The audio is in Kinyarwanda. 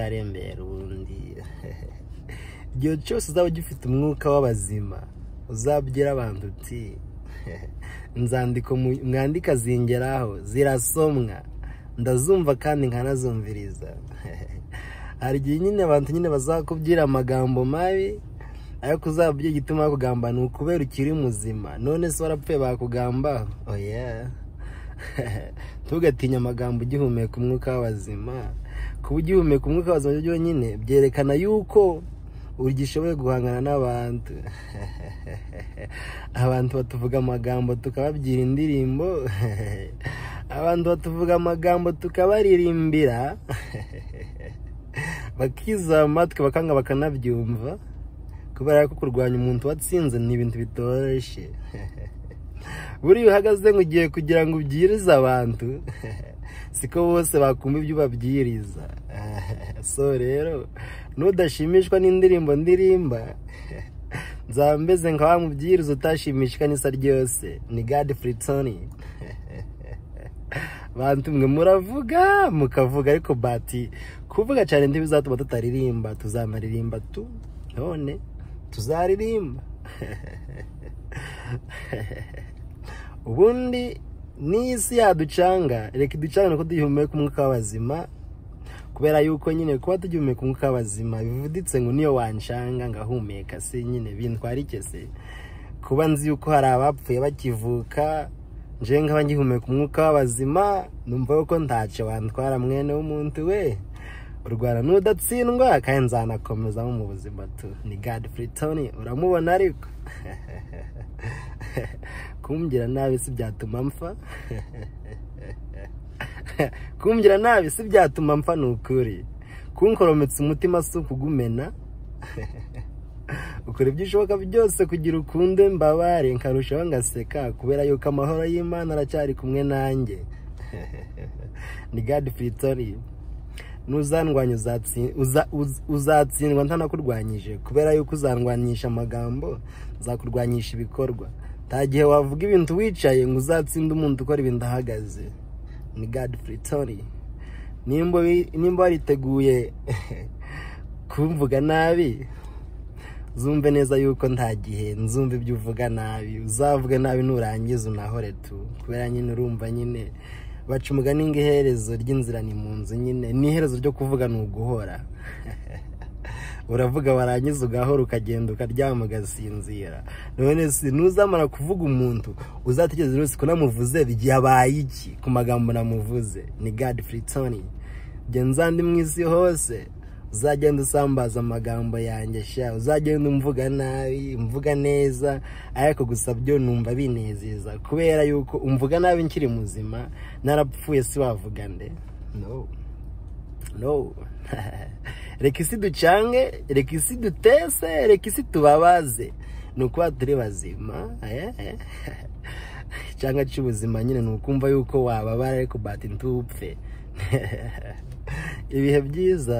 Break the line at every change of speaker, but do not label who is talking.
arembera ubundi igihe cyose uzaba ugifite umwuka w'abazima uzabwira abantu uti nzandiko mwandika zingeraho zirasomwa ndazumva kandi nkanazumviriza hari igihe nyine abantu nyine bazakubwira amagambo mabi ariko uzabwira igituma bakugamba ni ukubera ukiri muzima none se warapfuye bakugamba oya tugatinye amagambo ugihumeka umwuka w'abazima kuba ugihumeka umwuka w'abazima byonyine byerekana yuko ugishoboye guhangana n'abantu abantu batuvuga amagambo tukababwira indirimbo abantu batuvuga amagambo tukabaririmbira bakiza amatwi bakanga bakanabyumva kubera ko kurwanya umuntu watsinze ni ibintu bitoroshye buriya iyo uhagaze ngo ugiye kugira ngo ubwirize abantu siko bose bakumva ibyo ubabwiriza so rero nudashimishwa n'indirimbo ndirimba nzambeze nka wa mubwiriza utashimishwa n'isa ryose ni gadi furitoni bantu mwe muravuga mukavuga ariko bati kuvuga cyane ntibizatuma tutaririmba tuzanaririmba tu none tuzaririmba ubundi n'isi yaducanga reka iducanga nuko duhumeka umwuka w'abazima kubera yuko nyine kuba tugihumeka umwuka w'abazima bivuditse ngo niyo wancanga ngahumeka se nyine bintwara ikese kuba nzi yuko hari abapfuye bakivuka nje nkaba ngihumeka umwuka w'abazima numva yuko ntacyo wantwara mwene w'umuntu we urwara n'udatsindwa kandi nzanakomezamo mu buzima tu ni gadi furitoni uramubona ariko kumbwira nabi si byatuma mpfa kumbwira nabi si byatuma mpfa ni ukuri kunkorometse umutima si ukugumena ukora ibyo ushoboka byose kugira ukunde mbabare nkarushaho ngaseka kubera yuko amahoro y'imana aracyari kumwe nanjye ni gadi furitoni nuzandwanya uzatsindwa ntanakurwanyije kubera yuko uzandwanyisha amagambo zakurwanyisha ibikorwa nta gihe wavuga ibintu wicaye ngo uzatsinde umuntu ukora ibintu ahagaze ni gadi furitori nimba wariteguye kumvuga nabi zumve neza yuko nta gihe nzumva ibyo uvuga nabi uzavuge nabi nurangiza unahore tu kubera nyine urumva nyine baca umugani ngo iherezo ry'inzira ni mu nzu nyine ni iherezo ryo kuvuga ni uguhora uravuga warangiza ugahora ukagenda ukaryama ugasinzira none si ntuzamara kuvuga umuntu uzategereza rwose ko namuvuze byabaye iki ku magambo namuvuze ni gadi furitoni genza andi mu isi hose uzagenda usambaza amagambo yanjye sha uzagenda umvuga nabi umvuga neza ariko gusa byo numva binezeza kubera yuko umvuga nabi nkiri muzima narapfuye si wavuga nde no no reka isi ducange reka isi dutese reka isi tubabaze ni ukuba turi bazima cyangwa cy'ubuzima nyine ni ukumva yuko wababara ariko bati ntupfe ibihe byiza